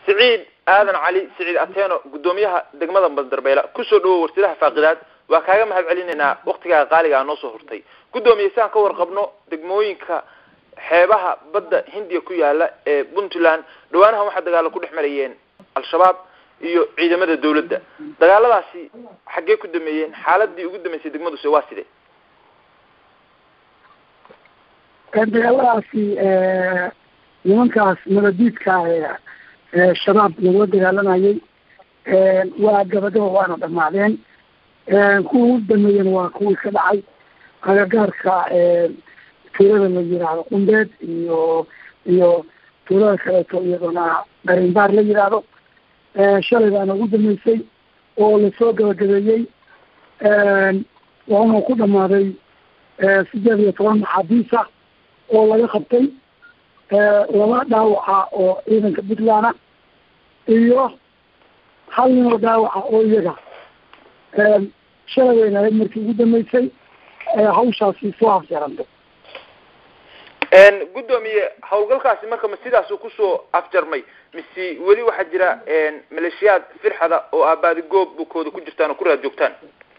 siciid aadan cali siciid ateeno guddoomiyaha degmada bandarbeela kusoo dhawow warsidaha faaqidaad waa kaaga mahad celinaynaa waktigaaga qaaligaa noo soo hortay guddoomiye si aan ka warqabno degmooyinka xeebaha badda hindiya ku yaala ee puntland dhawaanahan waxaa dagaalo ku dhex marayeen al-shabaab iyo ciidamada dawladda dagaaladaasi xaggee ku dameeyeen xaaladii ugu dambeysay degmaduse waa sidee dagaaladaasi nimankaas nabadiidka ee shabaab lagula dagaalamayay waa gabagaba waana dhamaadeen kuwa ugu dameeyeen waa kuwii ka dhacay agagaarka tuulada la yiraahdo qumbeed iyo iyo tuulada kaleeto iyadoona darinbaar la yiraahdo shalay baana ugu dameysay oo lasoo gabagabeeyey waana ku dhamaaday sideed iyo toban maxaabiisa oo laga qabtay laba dhaawaca oo ciidanka puntland iyo hal nin oo dhaawaca oo iyaga shalay waynahayd markii ugu dambeysay hawshaasi soo afjarantay guddoomiye hawlgalkaasi marka ma sidaasuu kusoo afjarmay mise weli waxaa jira maleeshiyaad firxada oo aabaadi goob bukooda ku jirtaan oo ku raad joogtaan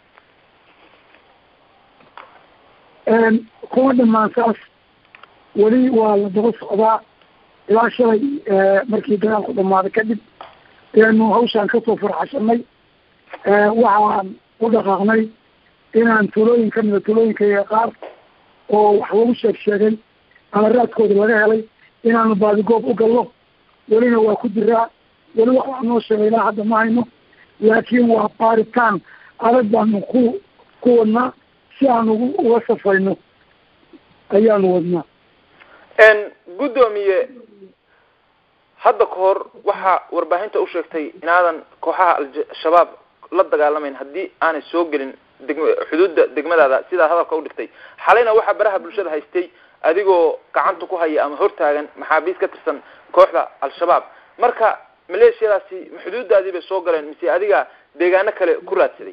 kuma dhamaan saas weli waa la daba socdaa ilaa shalay markii dagaalku dhamaaday kadib ayanu hawshaan kasoo farxashanay waxaan u dhaqaaqnay inaan tuulooyin kamida tuulooyinkayga qaar oo wax lagu sheeg sheegay ama raadkooda laga helay inaanu baadigoob u galno welina waa ku jiraa weli waxaa noo sheegay ilaa hadda ma hayno laakiin waa baaritaan adag baanu ku ku wadnaa si aan ugu uga safayno ayaanu wadnaa guddoomiye hadda ka hor waxaa warbaahinta u sheegtay inaadan kooxaha al-shabaab la dagaalamayn haddii aanay soo gelin degm xuduudda degmadaada sidaa hadalka udhigtay xalayna waxaa baraha bulshada haystay adigoo gacanta ku haya ama hortaagan maxaabiis ka tirsan kooxda al-shabaab marka maleeshiyadaasi ma xuduudaadii bay soo galeen mise adiga deegaano kale ku raadsaday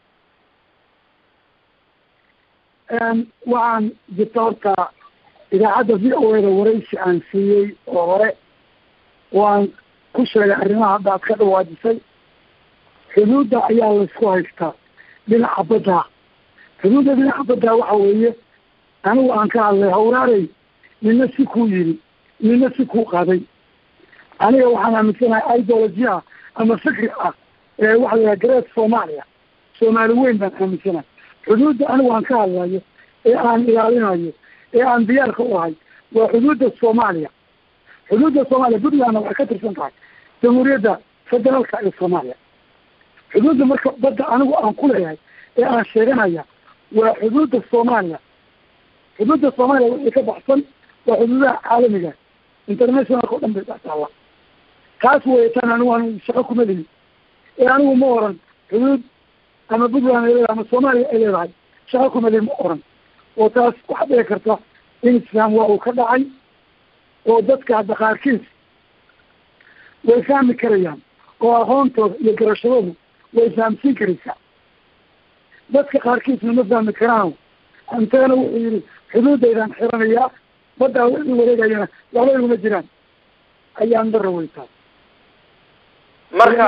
waxaan jirta horta idaacadda v o eda waraysi aan siiyey oo hore waan ku sheegay arrimaha hadda ad ka dhawaajisay xuduudda ayaa laysku haystaa dhinaca badda xuduudda dhinaca badda waxa weeye anigu aan ka hadlay hawraarey nina si kuu yiri nina si kuu qaaday aniga waxaan aaminsanahay ideology ah ama fikri ah ee waxa la yaha great soomaaliya soomaali weyn baan aaminsanahay xuduudda anigu aan ka hadlayo ee aan ilaalinayo ee aan diyaarka u ahay waa xuduudda soomaaliya xuduudda soomaaliya puntlandna waxay ka tirsan tahay jamhuuriyadda federaalka ee soomaaliya xuduudda marka badda anigu aan ku leeyahay ee aan sheeganaya waa xuduudda soomaaliya xuduudda soomaaliya wixii ka baxsan waa xuduudaha caalamiga internationalka o dhan bay dhextaalla kaas weetaan anigu aan shaqo kuma lihin ee anigu ma oran xuduud ama puntland ay leedahay ama soomaaliya ay leedahay shaqo kuma lihin ma oran oo taas waxaa dhici karta in isfaam waa uu ka dhacay oo dadka hadda qaarkiis way fahmi karayaan oo aqoontooda iyo garashadoodu way fahamsiin karaysaa dadka qaarkiisna ma fahmi karaan anteena wuxuu yihi xuduudaydaan xiranayaa baddaa wixii wareegayana waxba iguma jiraan ayaan dara weytaa marka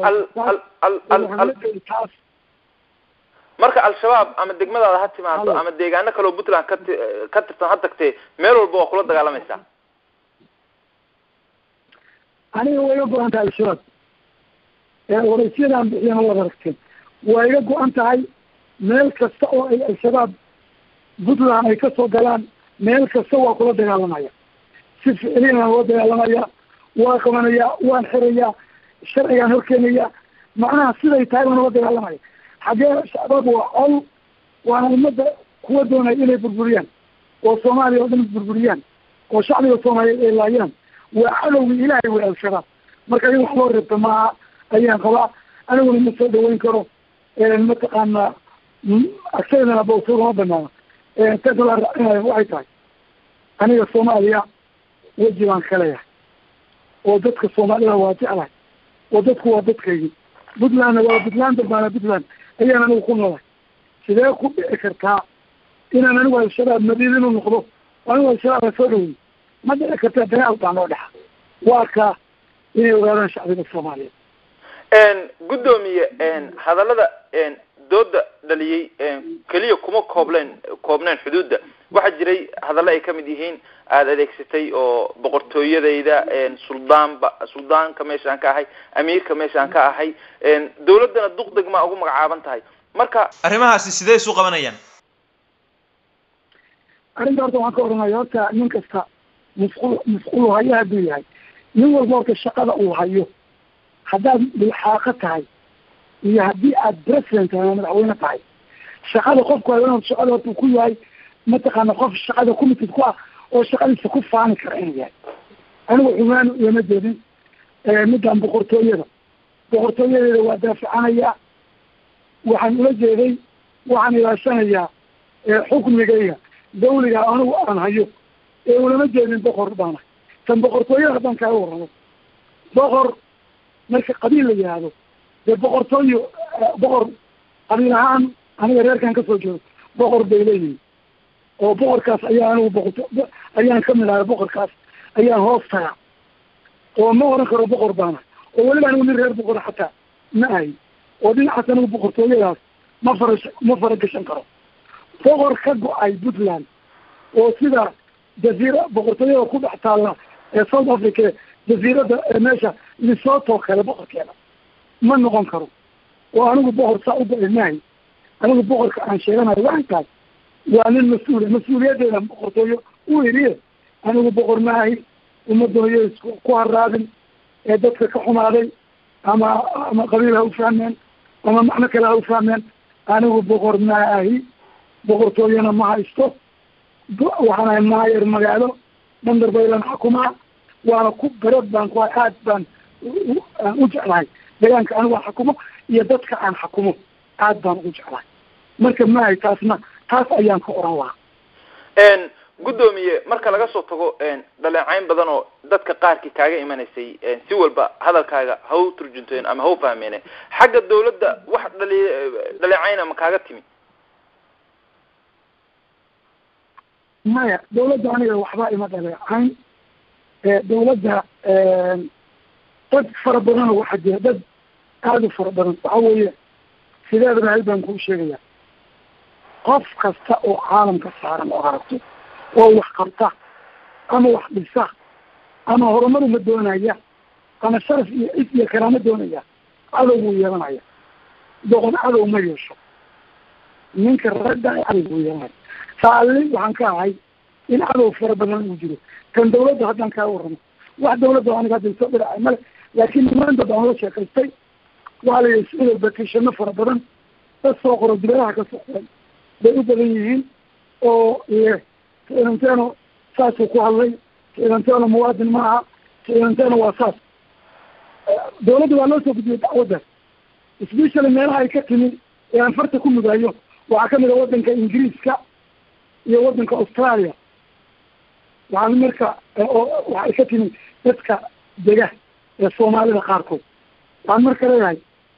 taas marka al-shabaab ama degmadaada ha timaado ama deegaano kaleo puntland ka ka tirsan ha tagtee meel walba waa kula dagaalamaysaa aniga waa iga go-an tahay al-shabaab waraysyadaan bixiyana waad aragteen waa iga go-an tahay meel kasta oo ay al-shabaab puntland ay kasoo galaan meel kasta waa kula dagaalamaya si ficiliyana loo dagaalamaya waa qabanaya waan xirayaa sharcigaan horkeenaya macnaha siday tahay baan ula dagaalamaya xaggee shabaab waa col waana ummadda kuwa doonaya inay burburiyaan oo soomaaliya oo dhan burburiyaan oo shacbiga soomaaliyeed ay laayaan waa cadowgii ilaahay wey al-shabaab marka in wax loo reebta maaha ayaan qabaa aniguna ma soo dhaweyn karo mataqaana agsaydana bawso lama banaano takala raacinayo waxay tahay aniga soomaaliya weji baan ka leeyahay oo dadka soomaalida waa jeclahay oo dadku waa dadkaygi puntlandna waa puntland dalbaana puntland ayaan anigu ku noolahay sidee ku dhici kartaa inaan anigu al-shabaab madiidinu noqdo anigu al-shabaab aan soo dhawey ma dhici kartaa dagaal baa noo dhexa waa ka inay ogaadaan shacbiga soomaaliyeed guddoomiye hadallada dooda dhaliyey keliya kuma koobleen koobneen xuduudda waxaa jiray hadallo ay kamid yihiin aada adeegsatay oo boqortooyadayda suldaanba suldaanka meeshaan ka ahay amiirka meeshaan ka ahay dawladdana duqdeg ma ugu magacaaban tahay marka arrimahaasi sidee isu qabanayaan arrinta horta waxaan ka odhanaya horta nin kasta musqul musqulu hayo hadduu yahay nin walba horta shaqada uu hayo haddaad bilxaaqo tahay iyo haddii aad president tahay ama madaxweyne tahay shaqada qofku hayo shaqada horta uu ku yahay mataqaana qof shaqada committed ku ah oo shaqadiisa ku faani kara inuu yahay anigu xumaan lama jeedin middan boqortooyada boqortooyadeeda waa daaficanayaa waxaan ula jeeday waxaan ilaashanayaa xukmigayga dawliga anigu aan hayo ee ulama jeedin boqor baana tan boqortooyada haddaan kaaga warramo boqor marka qabiil la yihahdo dee boqortooyo boqor qabiil ahaan aniga reerkan kasoo jeedo boqor bay leeyihin oo boqorkaas ayaa anigu boqorto ayaan kamid ahay boqorkaas ayaan hoos tagaa oo ma oran karo boqor baana oo weliba anigu nin reer boqor xataa ma ahay oo dhinacaas anigu boqortooyadaas ma fara ma faragashan karo boqor ka go-ay puntland oo sida jaziira boqortooyada ku dhex taalla ee south africa jaziirada meesha lesotho kale boqorkeeda ma noqon karo oo anigu boqor saa u go-ay maahay anigu boqorka aan sheeganayo waxay tahay waa nin mas-uula mas-uuliyadeeda boqortooyo u iriye anigu boqor maahay ummadooyo isku ku haraadin ee dadka ka xumaaday ama ama qabiil ha u fahmeen ama macno kale ha u fahmeen anigu boqor maahi boqortooyana ma haysto waxaan ahay maayer magaalo bandar baylan xukumaa waana ku barad baan ku aad baan aan u jeclahay deegaanka anigu aan xukumo iyo dadka aan xukumo aad baan ugu jeclahay marka maahay taasna taas ayaan ka oran lahaa guddoomiye marka laga soo tago dhaleecayn badan oo dadka qaarkii kaaga imanaysay si walba hadalkaaga ha u turjunteen ama ha u fahmeene xagga dawladda wax dhali dhaleecayna ma kaaga timi maya dawladda aniga waxba ima dhaleecayn dawladda dad fara badan oo waxaa jira dad aada u fara badan waxa weeye sideedaba hal baan kuu sheegaya qof kasta oo caalamka saaran oo aragto oo wax qabta ama wax dhisa ama horumar uma doonaya ama sharaf iyo cid iyo karaamo doonaya cadow buu yeelanaya doqon cadow ma yeesho ninka ragga cadow buu yeelanaya saalli waxaan ka ahay in cadow fara badan uu jiro kan dawladda haddaan kaa warramo wax dawladda aniga hadda soo dhiracay male laakiin nimaanta baan la sheekaystay waxaa la yihi sida bakishano fara badan dad soo qoro dibadaha ka soo qoray bay u badan yihiin oo cidanteno saasuu ku hadlay cidanteno muwaadin ma aha cidanteno waa saas dawladda waa loo soo gudbiyey dacwaddaas specially meelaha ay ka timi ee aan farta ku mudaayo waxaa kamid a waddanka ingiriiska iyo waddanka australia waxaan marka waxay ka timi dadka dega ee soomaalida qaarkood waxaan marka leeyahay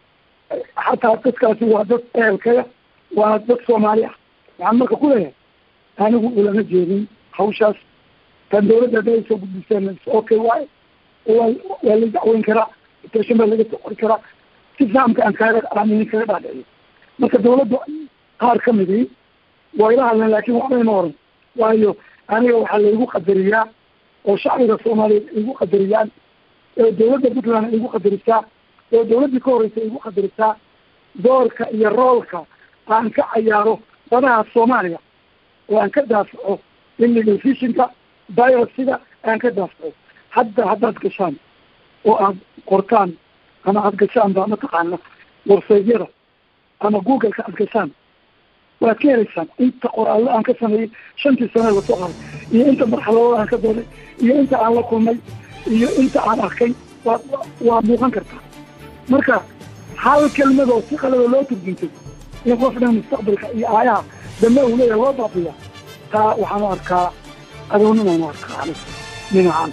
xataa dadkaasi waa dad ehelkaya waa dad soomaali ah waxaan marka ku leeyahay anigu ulama jeedin hawshaas tan dawladda hadda ay soo gudbiseen okay waay waa waa la dacweyn karaa station baa laga soo qori karaa si fahamka aan kaaga aaminin kaga dhaadhiciyo marka dawladda qaar ka midi waa ila hadleen laakin waxba ima oran waayo aniga waxaa laigu qadariyaa oo shacbiga soomaaliyeed igu qadariyaan oo dawladda puntland igu qadarisaa oo dawladdii ka horeysa igu qadarisaa doorka iyo roolka aan ka cayaaro badaha soomaaliya oo aan ka daafaco illegal fishinka virusiga aan ka daafaco hadda haddaad gashaan oo aad qortaan ama aad gashaan ba mataqaana warsaydyada ama googleka aad gashaan waad ka helaysaan inta qoraallo aan ka sameeyey shantii sane lasoo qaray iyo inta marxaladood aan ka dooday iyo inta aan la kulmay iyo inta aan arkay waa waa muuqan kartaa marka hal kelmadoo si qalada loo turjuntay in qofna mustaqbalka iyo aayaha dambe uu leeyahay loo baabiya taa waxaanu arkaa adownimaanu arkaa ani dhinacan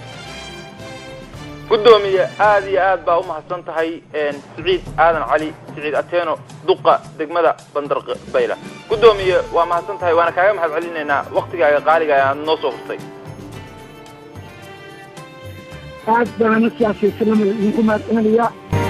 guddoomiye aada iyo aad baa umahadsan tahay siciid aadan cali siciid ateno duqa degmada bandar bayla guddoomiye waa mahadsan tahay waana kaaga mahad celinaynaa waktigaaga qaaliga aad noo soo hurtay aad baan ana siyaasaysanama idinku mahadcelinayaa